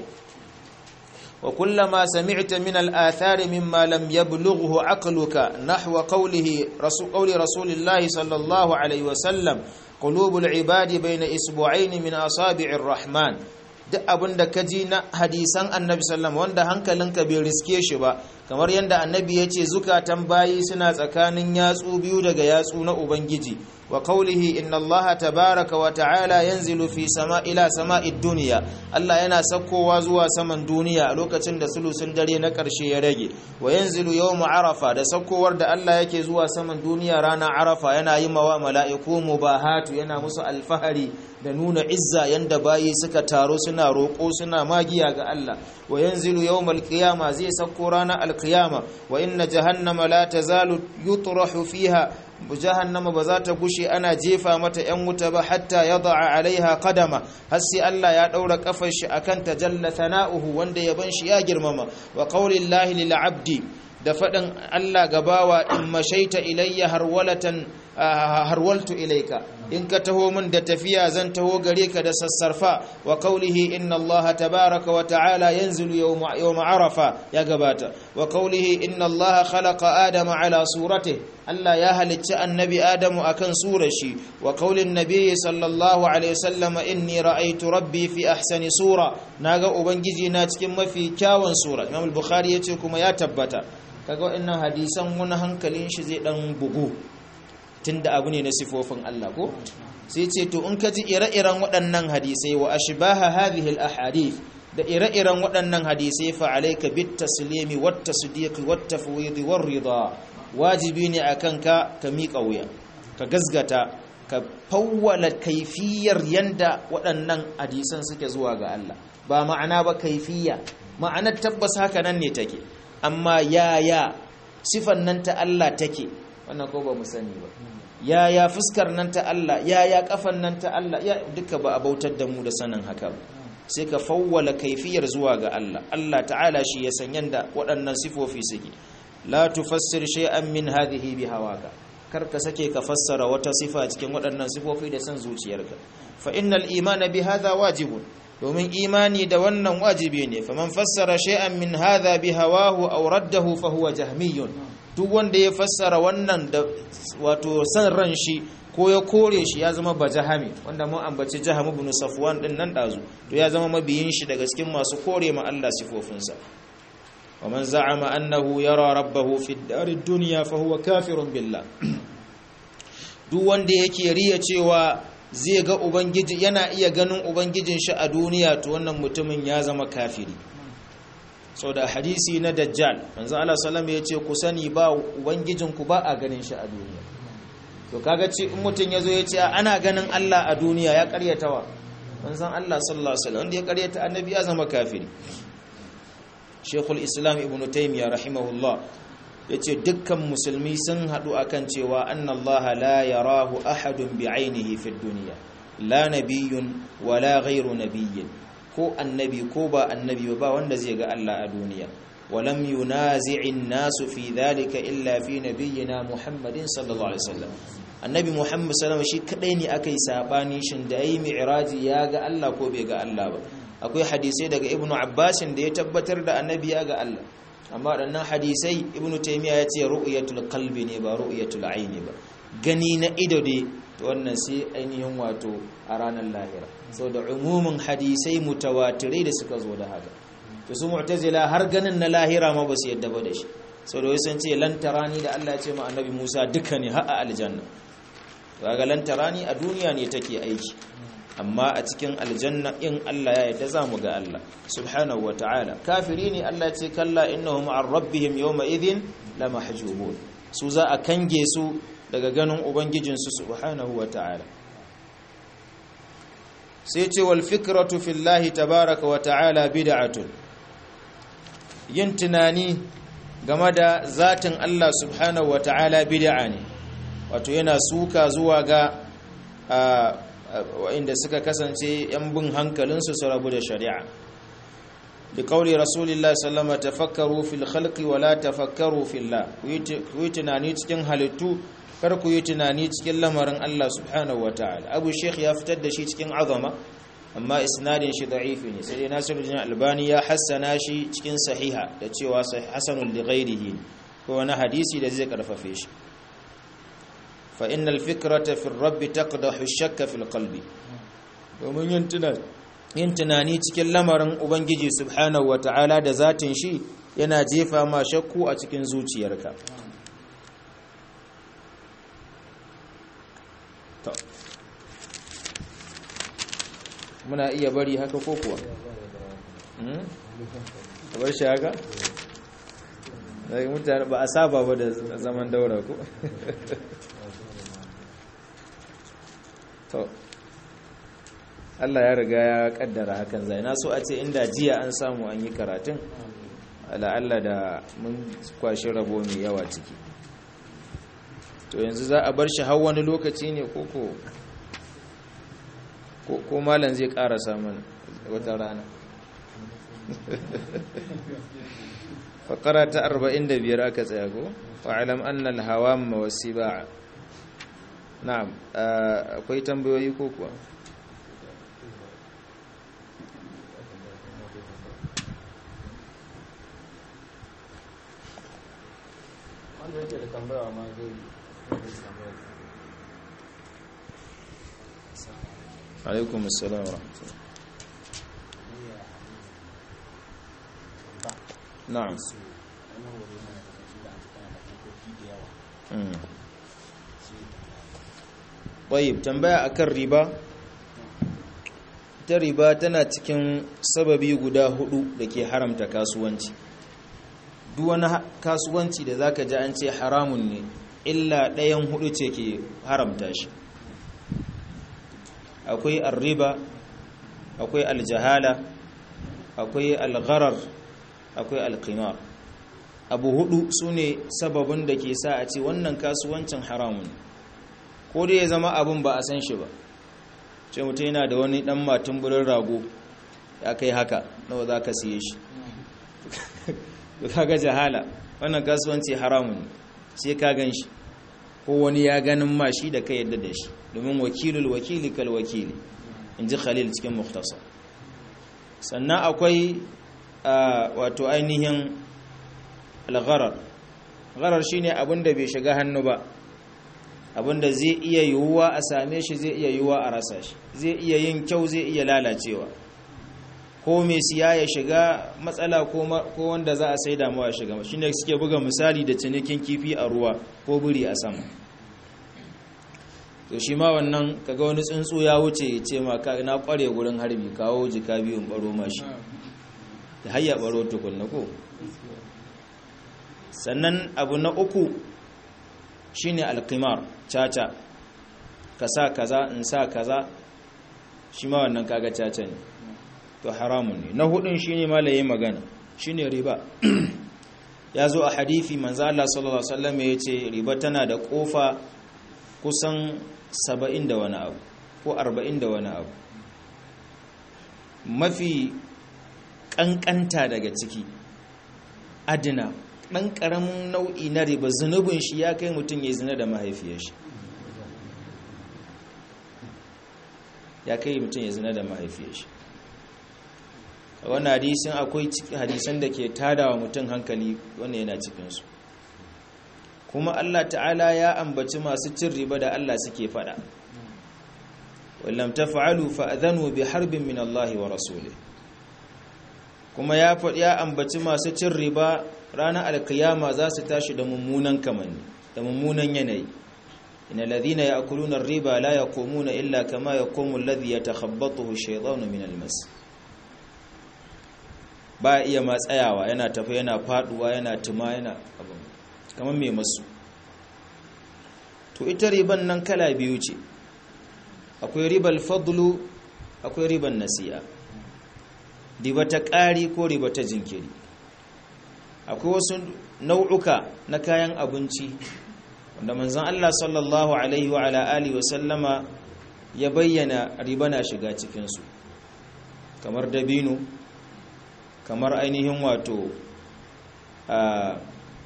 S1: wa kullama sami'ta min al-athari mimma lam yablughu aqluka nahwa qawlihi rasul qawli rasulillahi sallallahu alaihi wa sallam qulubul ibadi bayna isbu'ain min asabi'ir rahman duk abin da ka ji na hadisan annabi sallam wanda hankalinka bai riske shi ba kamar yadda annabi ya ce zukatan bayi suna tsakanin yatsu biyu daga yatsu na ubangiji wa qawlihi inna allaha tabaraka wa ta'ala yanzilu fi sama ila sama'id dunya Allah yana sakkowa zuwa saman duniya a lokacin da sulusun dare na karshe ya rage wa yanzilu yawm arafa da sakkowar da Allah yake zuwa saman duniya ranar arafa yana yi mawa mala'iku mubahatu yana musu alfahari da nuna izza yanda bayi suka taro suna roƙo suna magiya ga Allah wa yanzilu yawmal qiyama zai sakko ranar alqiyama wa inna jahannama la tazalu yutrahu fiha jahannama ba za ta gushe ana jefa mata yan wuta ba hatta yada'a alaiha qadama har sai Allah ya daura kafar shi akan tajalla thana'uhu wanda yaban shi ya girmama wa qaulillahi lil abdi da faɗin Allah gabawa in mashaita ilayya harwalatan harwaltu ilayka in ka taho min da tafiya zan taho gare ka da sassarfa wa qawlihi inna Allah tabaaraka wa ta'ala yanzilu yawma yawma arafa ya gabata wa qawlihi inna Allah khalaqa adama ala suratihi Allah ya halicci annabi Adamu akan surar shi wa qaulin nabiyyi sallallahu alaihi wasallam inni ra'aytu rabbi fi ahsani sura naga ubangiji na cikin mafi kyawun sura Imam al-Bukhari yace kuma ya tabbata kaga wannan hadisan wani hankalin shi zai dan bugu tunda abu ne na sifofin Allah ko sai ce to in ka ji ire-iren waɗannan hadisai wa ashbaha hadhihi al-ahadith da ire-iren waɗannan hadisai fa alayka bit taslimi wat tasdiq wat tafwid war rida wajibi ne akan ka ka miƙa wuya ka gazgata ka fawwala kaifiyar yanda waɗannan hadisan suke zuwa ga Allah ba ma'ana ba kaifiya ma'anar tabbas haka nan ne take amma yaya sifan nan ta Allah take wannan ko ba mu sani ba yaya fuskar nan ta Allah yaya kafan nan ta Allah ya duka ba a bautar da mu da sanin haka ba sai ka fawwala kaifiyar zuwa ga Allah Allah ta'ala shi ya san yanda waɗannan sifofi suke la tufassir shay'an min hadhihi bihawaka kar ka sake ka fassara wata sifa cikin waɗannan sifofi da san zuciyarka fa innal imana bi hadha wajibun domin imani da wannan wajibi ne faman fassara shay'an min hadha bihawahu aw raddahu fa huwa jahmiyun duk wanda ya fassara wannan da wato san ran shi ko ya kore shi ya zama bajahami wanda mun ambaci jahamu ibn safwan din nan dazu to ya zama mabiyin shi daga cikin masu kore ma Allah sifofinsa wa man za'ama annahu yara rabbahu fi ad dunya fa huwa kafirun billah duk wanda yake riya cewa zai ga ubangiji yana iya ganin ubangijin shi a duniya to wannan mutumin ya zama kafiri sau da hadisi na dajjal manzo Allah sallallahu ya ce ku sani ba ubangijin ku ba a ganin shi a duniya to kaga ce in mutum yazo ya ce ana ganin Allah a duniya ya karyatawa manzon Allah sallallahu alaihi wasallam wanda ya karyata annabi ya zama kafiri Sheikhul Islam Ibn Taymiyyah rahimahullah yace dukkan musulmi sun hadu akan cewa annallaha la yarahu ahadun bi'ainihi fid dunya la nabiyyun wala ghayru nabiyyin ko annabi ko ba annabi ba wanda zai ga Allah a duniya walam yunazi'in nasu fi dhalika illa fi nabiyyina Muhammadin sallallahu alaihi wasallam annabi Muhammad sallallahu alaihi wasallam shi kadai ne akai sabani shin da yayi mi'raji ya ga Allah ko bai ga Allah ba akwai hadisai daga ibnu Abbas da ya tabbatar da annabi ya ga Allah amma waɗannan hadisai ibnu Taymiyyah ya ce ru'yatul qalbi ne ba ru'yatul aini ba gani na ido ne to wannan sai ainihin wato a ranar lahira sau da umumin hadisai mutawatirai da suka zo da haka to su mu'tazila har ganin na lahira ma ba su yadda ba da shi sau da wasu ce lantarani da Allah ya ce ma annabi Musa duka ne har a aljanna kaga lantarani a duniya ne take aiki amma a cikin aljanna in Allah ya yarda za mu ga Allah subhanahu wa ta'ala kafiri ne Allah ce kalla innahum an rabbihim yawma idhin lamahjubun su za a kange su daga ganin ubangijinsu subhanahu wa ta'ala sai ce wal fikratu fillahi tabaraka wa ta'ala bid'atun yin tunani game da zatin Allah subhanahu wa ta'ala bid'a ne wato yana suka zuwa ga wa'inda suka kasance yan bin hankalinsu su rabu da shari'a da kauli rasulullah sallama tafakkaru fil khalqi wa la tafakkaru fillah ku yi tunani cikin halittu kar ku yi tunani cikin lamarin Allah subhanahu wa ta'ala abu sheikh ya fitar da shi cikin azama amma isnadin shi da'ifi ne sai dai nasiruddin albani ya hassana shi cikin sahiha da cewa hasanul li ghairihi ko wani hadisi da zai karfafe shi fa innal fikrata fi rabb taqdahu shakka fil qalbi domin yin tunani yin tunani cikin lamarin ubangiji subhanahu wa ta'ala da zatin shi yana jefa ma shakku a cikin zuciyarka muna iya bari haka ko kuwa bar shi haka daga mutane ba a saba ba da zaman daura ko to Allah ya riga ya kaddara hakan zai na so a ce inda jiya an samu an yi karatun Allah da mun kwashi rabo mai yawa ciki to yanzu za a bar shi har wani lokaci ne koko ko malam zai karasa mana wata rana faƙara ta 45 aka tsaya ko fa'alam annal hawa mawasi ba na'am akwai tambayoyi ko kuwa
S2: wanda yake da tambaya ma zai
S1: alaikum assalam wa rahmatullah na'am طيب tambaya akan riba ta riba tana cikin sababi guda hudu da ke haramta kasuwanci duk wani kasuwanci da zaka ji an ce haramun ne illa ɗayan hudu ce ke haramta shi akwai arriba akwai aljahala akwai algharar akwai alqimar abu hudu sune sababin da ke sa a ce wannan kasuwancin haramun ko dai ya zama abin ba a san shi ba ce mutum yana da wani dan matun burin rago ya kai haka nawa za ka siye shi kaga jahala wannan kasuwanci haramun sai ka gan shi ko wani ya ganin ma shi da ka yadda da shi domin wakilul wakili kal wakili in ji khalil cikin muhtasar sannan akwai wato ainihin algharar gharar shine abin da bai shiga hannu ba abin da zai iya yiwuwa a same shi zai iya yiwuwa a rasa shi zai iya yin kyau zai iya lalacewa ko mai siya ya shiga matsala ko wanda za a sai damuwa ya shiga shi ne suke buga misali da cinikin kifi a ruwa ko buri a sama to shi ma wannan kaga wani tsuntsu ya wuce ya ce ma na kware gurin harbi kawo jika biyun baro mashi da hayya baro tukunna ko sannan abu na uku shine alqimar caca ka sa kaza in sa kaza shi ma wannan kaga caca ne to haramun ne na hudun shine malaye magana shine riba ya zo a hadithi manzo Allah sallallahu alaihi wasallam yace riba tana da kofa kusan 70 da wani abu ko 40 da wani abu mafi kankanta daga ciki adina dan karamin nau'i na riba zunubin shi ya kai mutum ya zina da mahaifiyar shi ya kai mutum ya zina da mahaifiyar shi wannan hadisin akwai hadisan da ke tada wa mutum hankali wannan yana cikinsu kuma Allah ta'ala ya ambaci masu cin riba da Allah suke fada wallam taf'alu fa'adhanu bi harbin min Allah wa rasulih kuma ya faɗi ya ambaci masu cin riba ranar alkiyama za su tashi da mummunan kamanni da mummunan yanayi إن الذين يأكلون الربا لا يقومون إلا كما يقوم الذي يتخبطه الشيطان من المس ba iya ma tsayawa yana tafi yana faduwa yana tuma yana abin kamar mai masu to ita riban nan kala biyu ce akwai ribal fadlu akwai riban nasi'a riba ta ƙari ko riba ta jinkiri akwai wasu nau'uka na kayan abinci wanda manzon Allah sallallahu alaihi wa ala alihi wa sallama ya bayyana riba na shiga cikinsu kamar dabino kamar ainihin wato a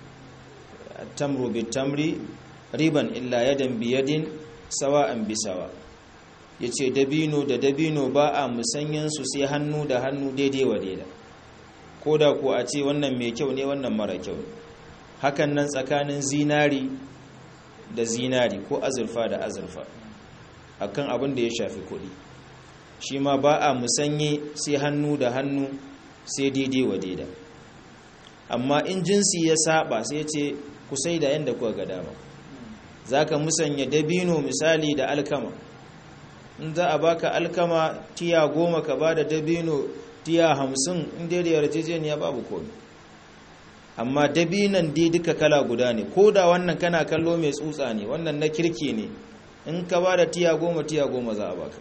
S1: tamru bitamri riban illa yadan biyadin sawa'an bisawa yace dabino da dabino ba a musanyen su sai hannu da hannu daidai wa daida koda ko a ce wannan mai kyau ne wannan mara kyau hakan nan tsakanin zinari da zinari ko azurfa da azurfa akan abin da ya shafi kuɗi shi ma ba a musanye sai hannu da hannu sai daidai wa daida amma in jinsi ya saba sai ce ku sai da yadda kuka ga dama za ka musanya dabino misali da alkama in za a baka alkama tiya goma ka ba da dabino tiya hamsin in daidai yarjejeniya babu komi amma dabinan dai duka kala guda ne ko da wannan kana kallo mai tsutsa ne wannan na kirki ne in ka ba da tiya goma tiya goma za a baka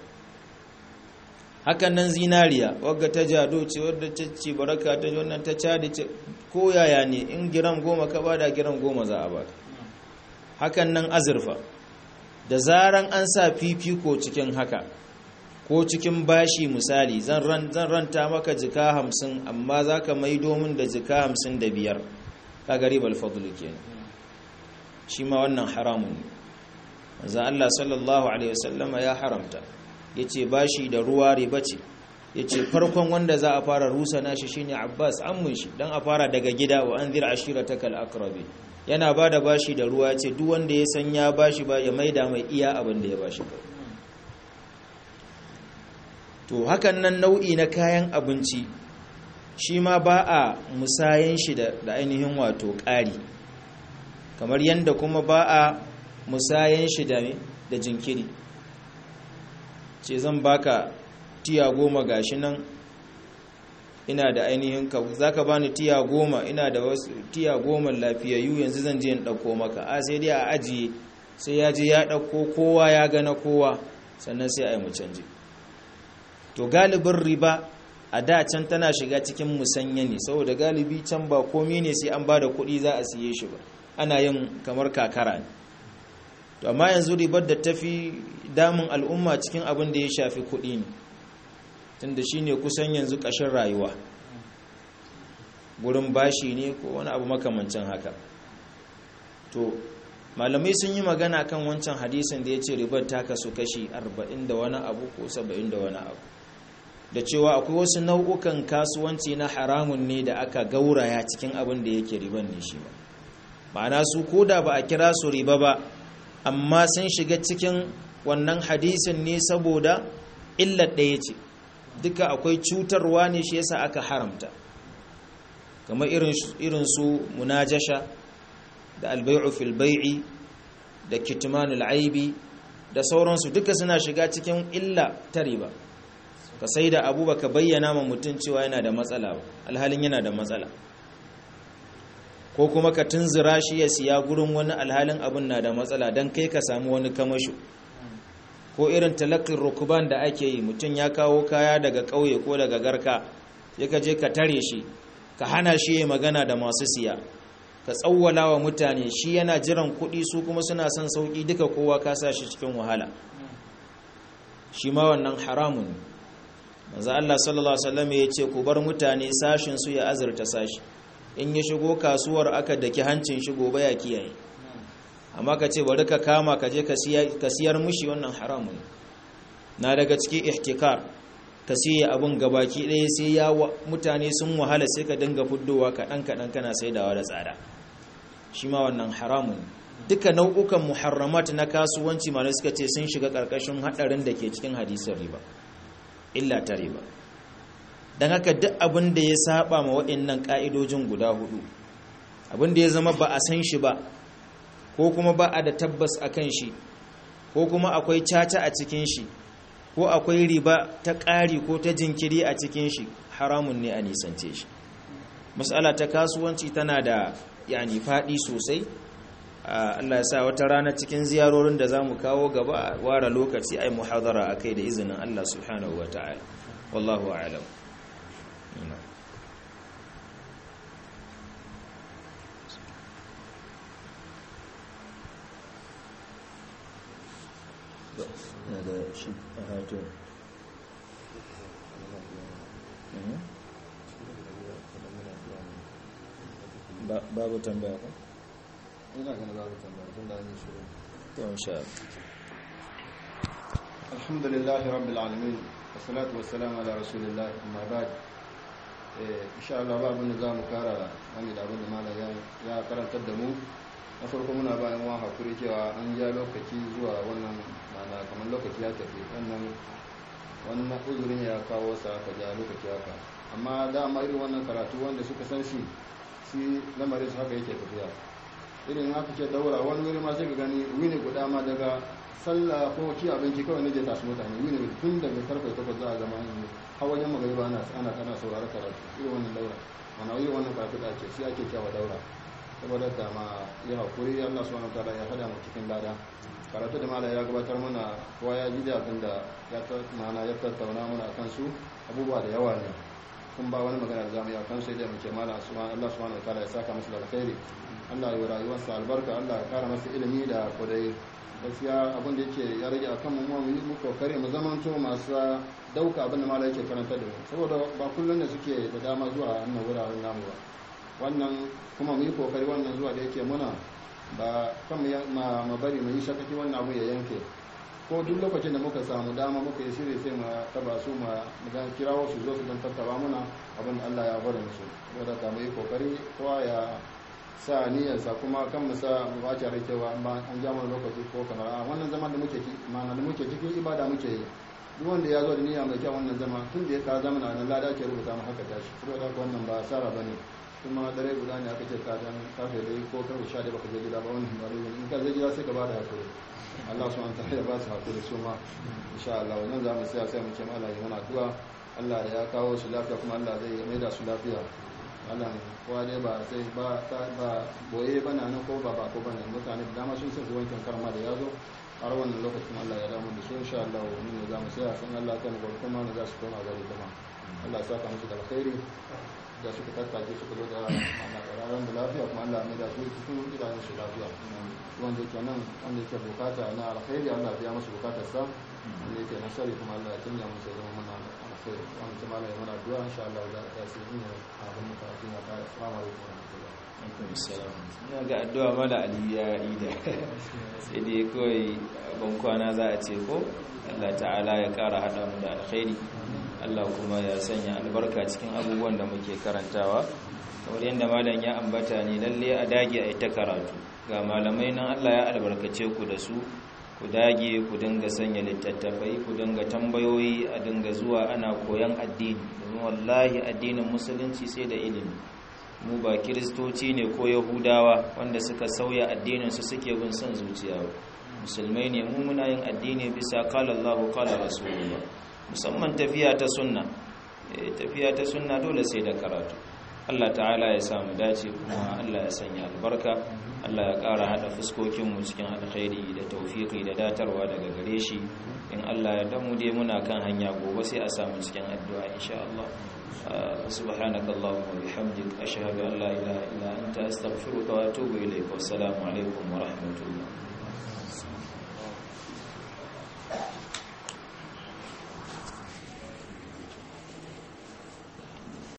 S1: hakan nan zinariya wadda ta jado ce wadda ta ce baraka ta wannan ta cadi ce ko yaya ne in giram goma ka ba da giram goma za a baka hakan nan azurfa da zaran an sa fifiko cikin haka ko cikin bashi misali zan ranta maka jika hamsin amma za ka mai domin da jika hamsin da biyar ka gari balfadulu kenan shi ma wannan haramun ne manzan Allah sallallahu Alaihi wasallama ya haramta ya ce bashi da ruwa riba ce ya ce farkon wanda za a fara rusa nashi shine abbas an shi don a fara daga gida wa an zira ashira ta kal'akrabi yana ba da bashi da ruwa ce duk wanda ya san ya bashi ba ya maida mai iya abin da ya bashi ba to hakan nan nau'i na kayan abinci shi ma ba a musayen shi da ainihin wato ƙari kamar yadda kuma ba a musayen shi da jinkiri ce zan baka tiya goma gashi nan ina da ainihin ka za ka bani tiya goma ina da wasu tiya goma lafiyayyu yanzu zan je in ɗauko maka a sai dai a ajiye sai ya je ya ɗauko kowa ya gana kowa sannan sai a yi mu canji to galibin riba a da can tana shiga cikin musanya ne saboda galibi can ba komi ne sai an ba da kuɗi za a siye shi ba ana yin kamar kakara ne to amma yanzu ribar da tafi damun al'umma cikin abin da ya shafi kuɗi ne tunda shi ne kusan yanzu ƙashin rayuwa gurin bashi ne ko wani abu makamancin haka to malamai sun yi magana kan wancan hadisin da ya ce ribar ta kasu kashi 40 da wani abu ko 70 da wani abu da cewa akwai wasu nau'ukan kasuwanci na haramun ne da aka gauraya cikin abin da yake riban ne shi ba ma'ana su koda ba a kira su riba ba amma sun shiga cikin wannan hadisin ne saboda illar ɗaya ce duka akwai cutarwa ne shi yasa aka haramta kamar irin su munajasha da albai'u fil bai'i da kitmanul aibi da sauransu duka suna shiga cikin illa ta riba ka sai da abu baka bayyana ma mutum cewa yana da matsala ba alhalin yana da matsala ko kuma ka tunzura shi ya siya gurin wani alhalin abin na da matsala don kai ka samu wani kamasho ko irin talakin rukuban da ake yi mutum ya kawo kaya daga ƙauye ko daga garka ya ka je ka tare shi ka hana shi ya magana da masu siya ka tsawwala wa mutane shi yana jiran kuɗi su kuma suna son sauƙi duka kowa ka sa shi cikin wahala shi ma wannan haramun manzo Allah sallallahu alaihi wasallam ya ce ku bar mutane sashin su ya azurta sashi in ya shigo kasuwar aka daki hancin shi gobe ya kiyaye amma ka ce bari ka kama ka je ka siyar mushi wannan haramun na daga cikin ihtikar ka siya abun gabaki ɗaya sai ya mutane sun wahala sai ka dinga fuddowa kaɗan kaɗan kana saidawa da tsada shi ma wannan haramun duka nau'ukan muharramat na kasuwanci malai suka ce sun shiga ƙarƙashin haɗarin da ke cikin hadisin riba illa ta riba don haka duk abin da ya saba ma waɗannan ƙa'idojin guda hudu abin da ya zama ba a san shi ba ko kuma ba a da tabbas a kan shi ko kuma akwai caca a cikin shi ko akwai riba ta ƙari ko ta jinkiri a cikin shi haramun ne a nisance shi matsala ta kasuwanci tana da yani faɗi sosai Allah ya sa wata rana cikin ziyarorin da za mu kawo gaba ware lokaci ai muhadara a kai da izinin Allah subhanahu wa ta'ala wallahu a'lam babu tambaya ko?
S2: ina ganin babu tambaya tun da an yi shiru
S1: to insha
S2: alhamdulillah rabbil alamin wassalatu wassalamu ala rasulillah amma ba'd eh insha Allah babu da zamu kara wani da abin da malam ya ya karantar da mu na farko muna ba yan hakuri cewa an ja lokaci zuwa wannan mana kamar lokaci ya tafi wannan wannan uzurin ya kawo sa aka ja lokaci haka amma dama irin wannan karatu wanda suka san shi shi lamarin su haka yake tafiya irin haka ce daura wani wuri ma sai ka gani wini guda ma daga sallah ko ci abinci kawai ne je tasu mutane wini tun daga karfe takwas za a zama yin hawan yamma gari ba ana ana kana saurara karatu irin wannan daura mana irin wannan karatu da ake shi ake cewa daura saboda da ma ya hakuri Allah subhanahu wa ta'ala ya hada mu cikin lada karatu da mala ya gabatar mana kowa ya ji da abin da ya mana ya tattauna mana akan su abubuwa da yawa ne kun ba wani magana da zamu yi akan sai da muke mala Allah subhanahu wa ta'ala ya saka masa da alkhairi Allah ya rayuwarsa albarka Allah ya kara masa ilimi da kudai gaskiya abin da yake ya rage akan mu mu yi mu kokari mu zaman to masu dauka abin da mala yake karanta da mu saboda ba kullun da suke da dama zuwa wannan wuraren namu ba wannan kuma mu yi kokari wannan zuwa da yake muna ba kan ma bari mu yi shakaki wannan abu ya yanke ko duk lokacin da muka samu dama muka yi shiri sai mu taba su mu ga kirawo su zo su dan tattaba muna abin da Allah ya bari musu saboda ka mu yi kokari kowa ya sa niyyarsa kuma kan mu sa mu ba rai cewa an ja mana lokaci ko kamar a wannan zaman da muke ciki ma'ana da muke cikin ibada muke yi duk wanda ya zo da niyya mai kyau wannan zama tun da ya ka zama nan lada ke rubuta mu haka tashi saboda haka wannan ba asara bane kuma dare guda ne aka ce ka dan kafe dai ko karfe 11 baka je gida ba wannan ba dai in ka je gida sai ka bada hakuri Allah subhanahu wa ta'ala ya ba su hakuri su ma insha Allah wannan za mu tsaya sai mu ce Allah ya mana addu'a Allah ya kawo su lafiya kuma Allah zai mai da su lafiya wannan kowa dai ba sai ba ta ba boye bana nan ko ba ba ko bane mutane da dama sun san su wankin karma da yazo har wannan lokacin Allah ya damu da su insha Allah mun ne za mu tsaya san Allah kan gol kuma ne za su koma gari kuma Allah ya saka musu da alkhairi da suka tattake suka zo da ana kararan da lafiya kuma Allah mai da su cikin gidajen su lafiya wanda yake nan wanda yake bukata na alkhairi Allah ya biya musu bukatar sa wanda yake nasari kuma Allah ya canja musu zama mana alkhairi wanda kuma Allah ya mana addu'a insha Allah za ta sai ina abin da kafin ya ta assalamu alaikum wa rahmatullahi
S1: alaikum salam ina ga addu'a mala ali ya yi da sai dai kawai ban kwana za a ce ko Allah ta'ala ya kara hada mu da alkhairi Allah kuma ya sanya albarka cikin abubuwan da muke karantawa kamar yadda malam ya ambata ne lalle a dage a ita karatu ga malamai nan Allah ya albarkace ku da su ku dage ku dinga sanya littattafai ku dinga tambayoyi a dinga zuwa ana koyan addini domin wallahi addinin musulunci sai da ilimi mu ba kiristoci ne ko yahudawa wanda suka sauya addininsu suke bin son zuciya musulmai ne mu muna yin addini bisa kala Allahu kala rasulullah musamman tafiya ta sunna tafiya ta sunna dole sai da karatu Allah ta'ala ya samu dace kuma Allah ya sanya albarka Allah ya ƙara haɗa fuskokinmu cikin alkhairi da taufiki da datarwa daga gare shi in Allah ya damu dai muna kan hanya gobe sai a samu cikin addu'a insha Allah سبحانك اللهم وبحمدك أشهد أن لا إله إلا أنت أستغفرك وأتوب إليك والسلام عليكم ورحمة الله